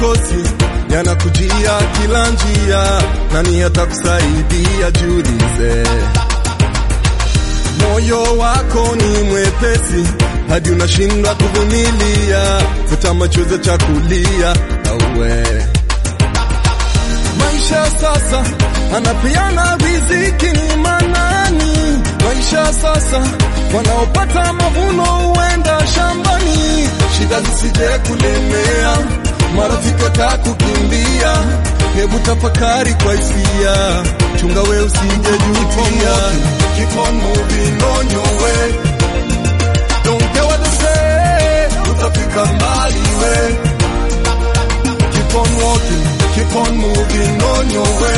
yakosi yanakujia kila njia, nani atakusaidia? Jiulize, moyo wako ni mwepesi hadi unashindwa kuvumilia, futa machozi cha kulia auwe maisha sasa anapeana riziki ni manani? Maisha sasa wanaopata mavuno huenda shambani, shida zisije kulemea, marafiki watakukimbia. Hebu tafakari kwa hisia, chunga we usije jutia. Keep on moving on your way, don't care what they say, utafika mbali we Keep on walking, keep on moving on your way.